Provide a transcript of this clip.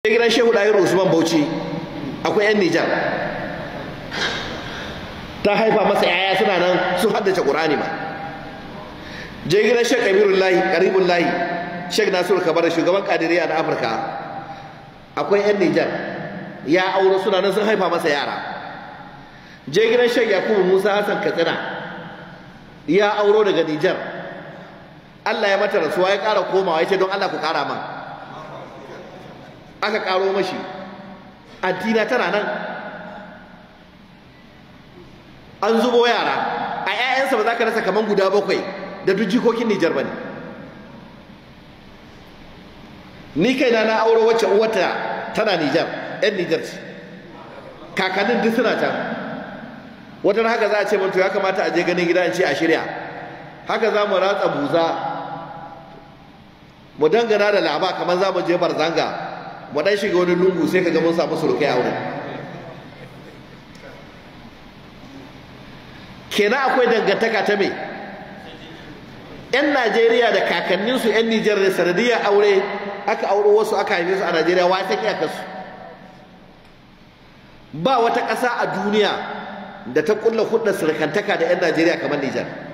gidan shehu ɗahiru usman bauchi akwai 'yan nijar ta haifa masa yaya suna nan sun haddace ƙur'ani ma je gidan shek kabirullahi lahi karibun lahi shek nasiru kabar shugaban kadiriya na afirka akwai 'yan nijar ya auro suna nan sun haifa masa yara je gidan shek yakubu musa hassan katsina ya auro daga nijar allah ya mata rasuwa ya ƙara komawa ya ce don allah ku ƙara man aka ƙaro mashi addina tana nan an zubo yara a 'ya'yansa ba za ka rasa kaman guda bakwai da duk jikokin Nijar ba ne ni kaina na auro wacce uwata tana Nijar 'yan Nijar ce kakannin duk suna can wata haka za a ce to ya kamata a je ganin gida in ce a shirya haka za mu ratsa buza mu dangana da laba kamar za mu je barzanga mu dan shiga wani lungu sai ka ga mun samu surukai a wurin kenan akwai dangantaka ta me yan najeriya da kakanninsu yan nijar da sanadiyar aure aka auro wasu aka haife su a najeriya wa ta kiyakarsu ba wata ƙasa a duniya da ta kulla hudar surukantaka da yan najeriya kamar nijar